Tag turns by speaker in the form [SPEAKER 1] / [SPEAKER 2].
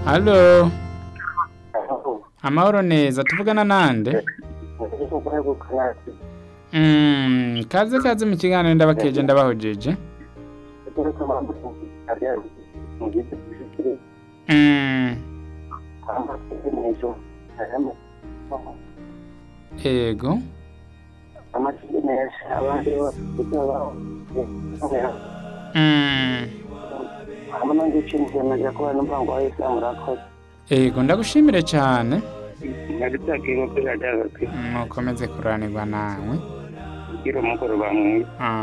[SPEAKER 1] Halo, amahoro neza tuvugana nande Mm, kaze kaze mu kiganiro ndabakeje ndabahojeje Mm, ego Mm, ego ndagushimire cyane mukomeze kuranirwa nawe
[SPEAKER 2] kugira umugoroba mwiza
[SPEAKER 1] Ah,